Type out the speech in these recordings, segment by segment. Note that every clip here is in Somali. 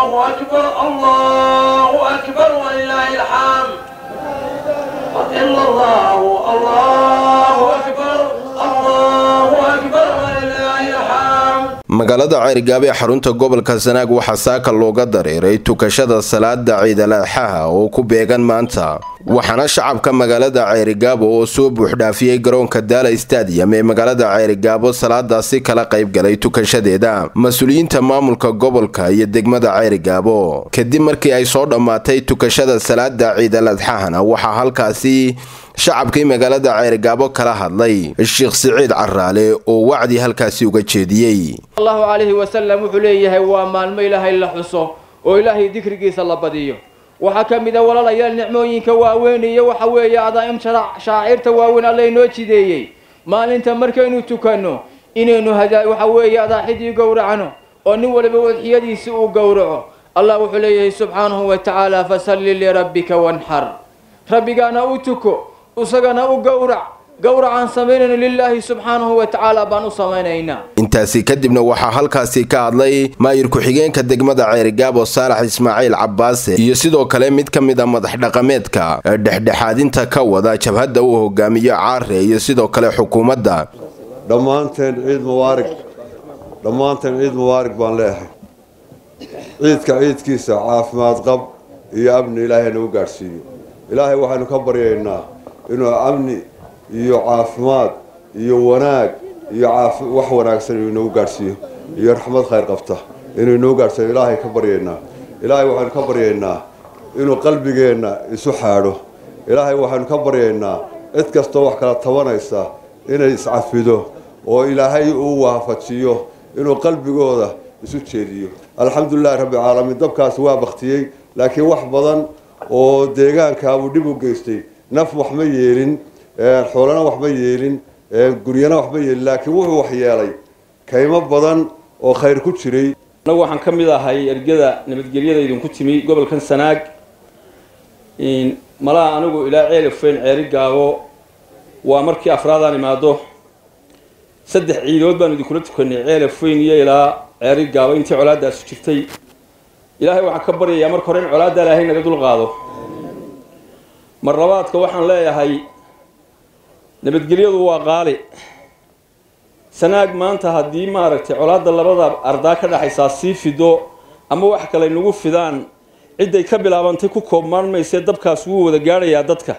الله أكبر الله أكبر ولله الحمد إلا الله الله أكبر الله أكبر ولله الحمد magaalada ceerigaabo ee xarunta gobolka sanaag waxaa saaka looga dareeray tukashada salaada ciidalaxaha oo ku beegan maanta waxaana shacabka magaalada ceerigaabo oo soo buuxdhaafiyey garoonka daala stadium ee magaalada ceerigaabo salaadaasi kala qaybgalay tukashadeeda mas-uuliyiinta maamulka gobolka iyo degmada ceerigaabo kadib markii ay soo dhammaatay tukashada salaada ciidaladxahana waxaa halkaasi shacabkii magaalada ceerigaabo kala hadlay sheekh siciid caraale oo wacdi halkaasi uga jeediyey allahu calayhi wasalam wuxuu leeyahay waa maalmo ilaahay la xuso oo ilaahay dikrigiisa la badiyo waxaa ka mid a walaalayaal nicmooyinka waaweyn iyo waxa weeye adaa'im shaacirta waaweyn alla inoo jideeyey maalinta markaynu tukanno inaynu hadaa waxa weeye adaaxidii gowracno oo nin waliba wadxiyadiisi uu gowraco allah wuxuu leeyahay subxaanahu wa tacaala fasalli lirabbika wanxar rabbigaana u tuko isagana u gowrac gowracaan samaynayno lilaahi subxaanahu wa tacaala baan u samaynaynaa intaasi kadibna waxaa halkaasi ka hadlay maayir ku-xigeenka degmada ceerigaabo saalax ismaaciil cabbaase iyo sidoo kale mid ka mid a madax dhaqameedka ee dhexdhexaadinta ka wada jabhadda uu hogaamiyo caare iyo sidoo kale xukuumadda dhammaanteen ciid mubaarig dhammaanteen ciid mubaarig baan leeyahay ciidka ciidkiisa caafimaad qab iyo amni ilaahay nagu gaadhsiiyo ilaahay waxaynu ka baryaynaa inuu amni iyo caafimaad iyo wanaag iyo wax wanaagsan inuu inagu gaadhsiiyo iyo raxmad khayr qabta inuu inagu gaadhsiiyo ilaahay ka baryaynaa ilaahay waxaynu ka baryaynaa inuu qalbigeenna isu xaadho ilaahay waxaynu ka baryaynaa cid kastoo wax kala tabanaysa inay iscafido oo ilaahay uu waafajiyo inuu qalbigooda isu jeediyo alxamdulilahi rabbilcaalamiin dabkaasi waa baktiyey laakiin wax badan oo deegaankaabuu dhib u geystay naf wax ma yeelin xoolana wax ma yeelin guryana wax ma yeelin laakiin wuxuu wax yeelay kaymo badan oo khayr ku jiray annagu waxaan ka mid ahay ergada nabadgelyada idinku timi gobolkan sanaag malaha anigu ilaa ceelifeyn ceeri gaabo waa markii afraadaan imaado saddex ciidood baanu idinkula tukanay ceelifeyn iyo ilaa ceeri gaabo intii colaadaasi jirtay ilaahay waxaan ka baryayaa marka hore in colaadda ilaahay naga dul qaado mar labaadka waxaan leeyahay nabadgelyadu waa qaali sanaag maanta haddii maaragtay colaadda labada ardaa ka dhexaysaa sii fido ama wax kale nagu fidaan cidday ka bilaabantay ku koobmaan maysee dabkaas wuu wada gaadhayaa dadka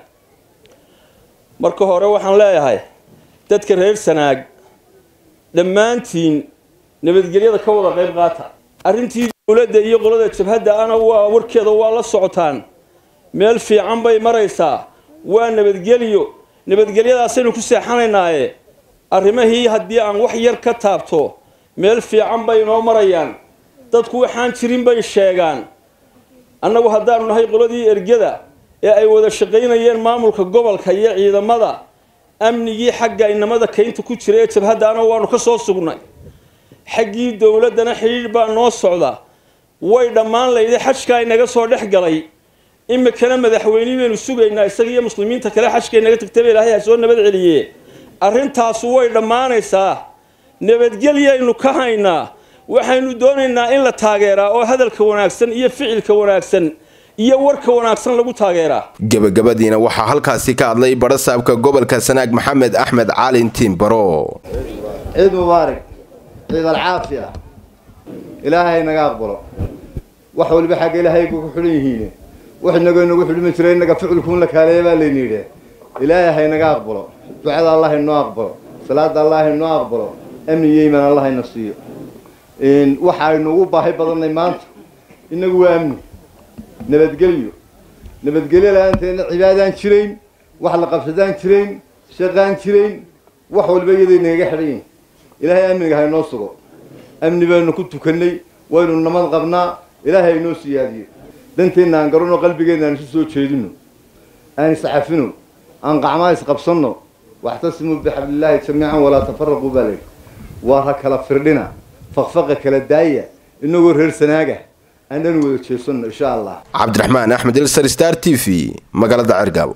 marka hore waxaan leeyahay dadka reer sanaag dhammaantiin nabadgelyada ka wada qayb qaata arrintii dowladda iyo qolada jabhadda ana waa warkeeda waa la socotaan meel fiican bay maraysaa waa nabadgelyo nabadgelyadaasaynu ku seexanaynaaye arrimahii haddii aan wax yar ka taabto meel fiican bay inoo marayaan dadku waxaan jirin bay sheegaan annagu haddaanu nahay qoladii ergada ee ay wada shaqaynayeen maamulka gobolka iyo ciidamada amnigii xagga inamada kaynta ku jira ee jabhadda ana waanu ka soo sugnay xaggii dowladdana xidhiidh baa noo socda way dhammaan layday xajkaa inaga soo dhex galay imikana madaxweynihii baynu sugaynaa isaga iyo muslimiinta kale xajka inaga tagtaba ilaahay ha soo nabad celiye arrintaasu way dhammaanaysaa nabadgelyaynu ka haynaa waxaynu doonaynaa in la taageeraa oo hadalka wanaagsan iyo ficilka wanaagsan iyo warka wanaagsan lagu taageeraa gebagabadiina waxaa halkaasi ka hadlay barasaabka gobolka sanaag maxamed axmed caalin tiimbaro ciid mubaarig ciid alcaafiya ilaahay naga aqbalo wax waliba xagga ilaahay ku xidhan yihiin wax inago inagu xidhmi jira inaga ficilkuun la kaaleeya baa layni yidhi ilaahay haynaga aqbalo ducada allah inoo aqbalo salaada allah inoo aqbalo amni iyo iimaan allah ina siiyo waxaynu ugu baahi badannay maanta inagu waa amni nabadgelyo nabadgelyo la-aanteedna cibaadaan jirayn wax la qabsadaan jirayn shaqaan jirayn wax waliba iyada inaga xidhan yihin ilaahay amniga haynoo sugo amni baynu ku tukannay waynu namad qabnaa ilaahay haynoo siyaadiyo danteenna aan garanno qalbigeenna aan isu soo jeedino aan iscafino aan qacmaa isqabsanno waxtasimuu bixablillaahi jamiican walaa tafaraquu baa layidhi waa ha kala firdhina faqfaqa kala daaya inagoo reer sanaaga aan dhan wada jeesanno insha allah cabdiraxmaan axmed ilsar star t v magaalada cergaabo